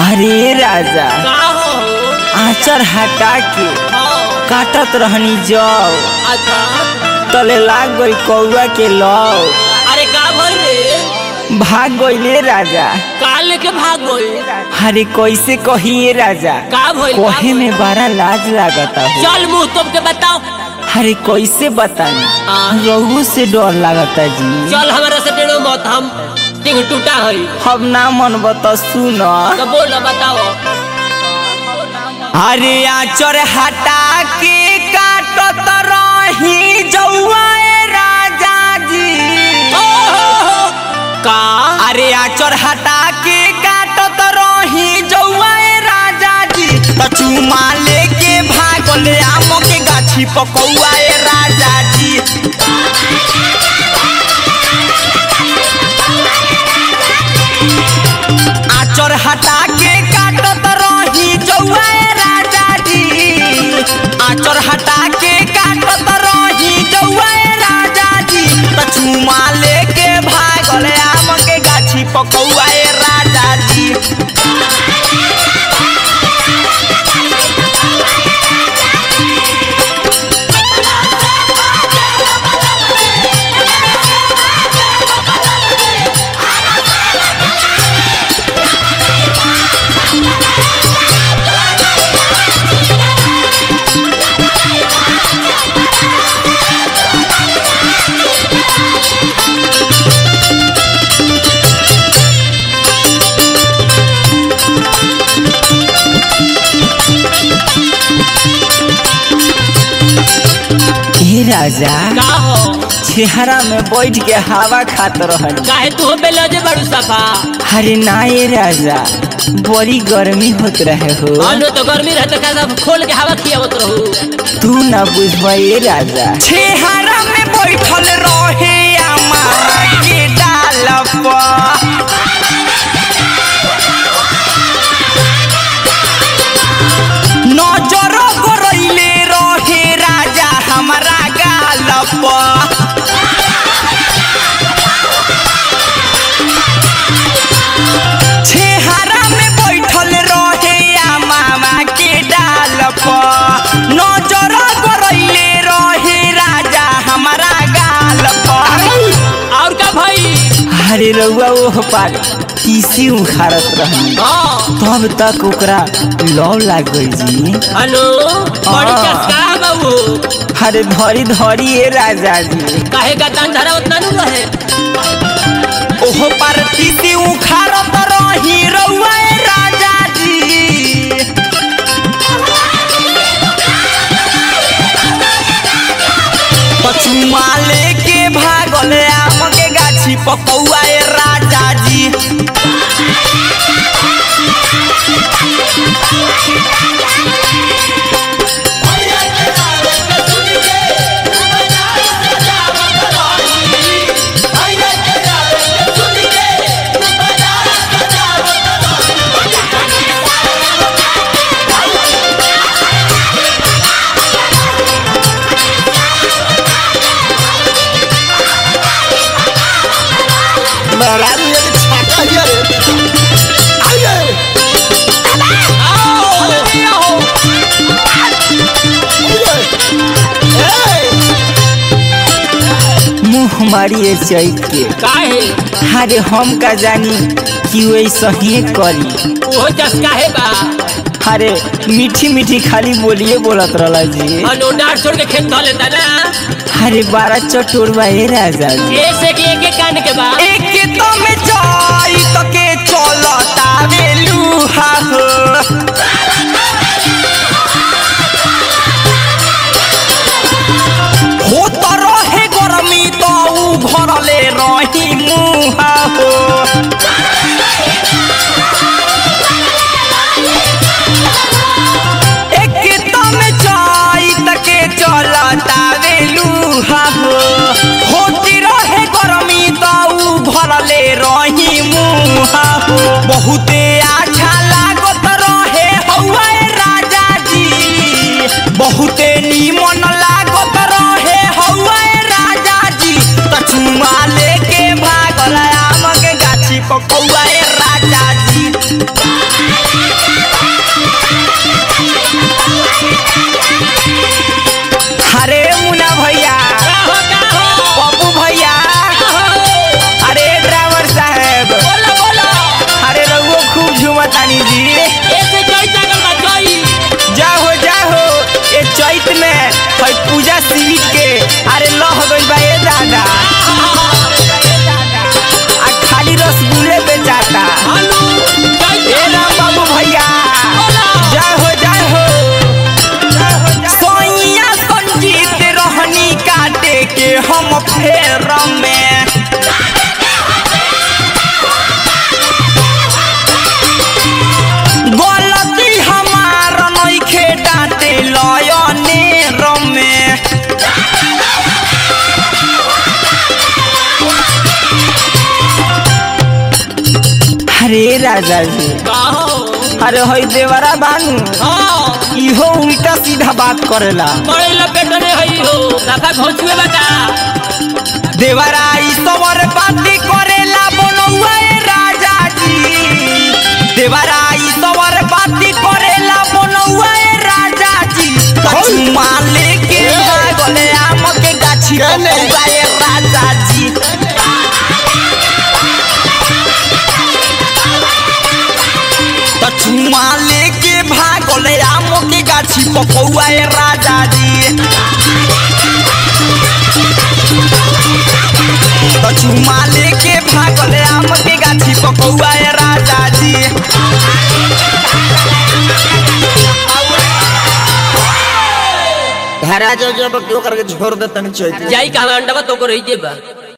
अरे राजा का हो आचर हटा के हाँ, काटत रहनी जाओ अच्छा तले लाग गई कौआ के लौ अरे का भइल रे भाग गईले राजा का लेके भाग गई अरे कैसे कहिए राजा का भइल का कहे भइल? में बड़ा लाज लागता हो चल मुंह तुम के बताओ अरे कैसे बतानी हाँ। रहू से डर लागता जी चल हमारा से टेढ़ो मत हम टिंग टूटा है हम ना मन बता सुन तो बोल ना बताओ अरे आचर हटा के काटत रही जौआ राजा जी ओ, हो, हो। का अरे आचर हटा के काटत रही जौआ राजा जी त चुमा लेके भागल आम के गाछी पकौआ राजा जी आचर हटा के काटत रही जौआ राजा जी आचर हटा के काटत रही जौआ राजा जी त चुमा लेके भागल आम के गाछी पकौआ राजा जी हे राजा का हो चेहरा में बैठ के हवा खात रहनी काहे तू बेला जे बड़ू सफा अरे ना ये राजा बड़ी गर्मी होत रहे हो अनु तो गर्मी रहते का सब खोल के हवा खियावत रहू तू ना बुझबा ये राजा चेहरा में बैठल रहे अमारा के डाल नजर गरैले रहे राजा हमारा गाल पर छेहरा में बैठल रहे आ मामा के डाल पर नजर गरैले रहे राजा हमारा गाल पर और का भाई अरे रउआ ओह पार तीसी उखाड़त रहनी हाँ तब तक ओकरा लौ लाग गई जी अनु बड़ी हाँ। चस्का है बाबू अरे धरी धरी ए राजा जी काहे का दान धरा उतना नु रहे ओह पर तीसी उखाड़त रही रउआ ए राजा जी पचुमा लेके भागल आम के गाछी पकौआ ए राजा जी मुँह मारिए चैत के काहे अरे हम का जानी कि वैसा ही करी ओहो चस्का है बा अरे मीठी मीठी खाली बोलिए बोलत रहला जी अनु डांट छोड़ के खेत धो लेता ना अरे बारह चटोरवा ए राजा जी ऐसे कि एक एक कान के बा एक तो में जाई तो के चलता बेलुहा हो हो तो रहे गरमी तो ऊ घरले रही मुहा हो एक तो में जाई तो के चलता बेलुहा हो होती रहे गरमी तो ऊ घरले रही मुहा हो बहुते अच्छा लागत रहे हौवा राजा जी बहुते नीमन लागत रहे हौवा राजा जी तछुमा लेके भागल आम के गाछी पकौआ राजा जी अरे राजा जी कहो अरे हई देवरा बानू हाँ इहो उल्टा सीधा बात करेला बड़े लपेट रे हई हो राधा घोंचुए बता देवरा ई सवर बाती करेला बनौआ ए राजा जी देवरा ई सवर बाती करेला बनौआ ए राजा जी कचुमा लेके भागले आम के गाछी बनौआ ए राजा जी कचुमा लेके भागले आम के गाछी पकौआ ए राजा जी कचुमा लेके भागले आम के गाछी पकौआ ए राजा जी घरा जो जब क्यों करके छोड़ देता नहीं चाहिए जाई कहाँ अंडा तो को रही जेबा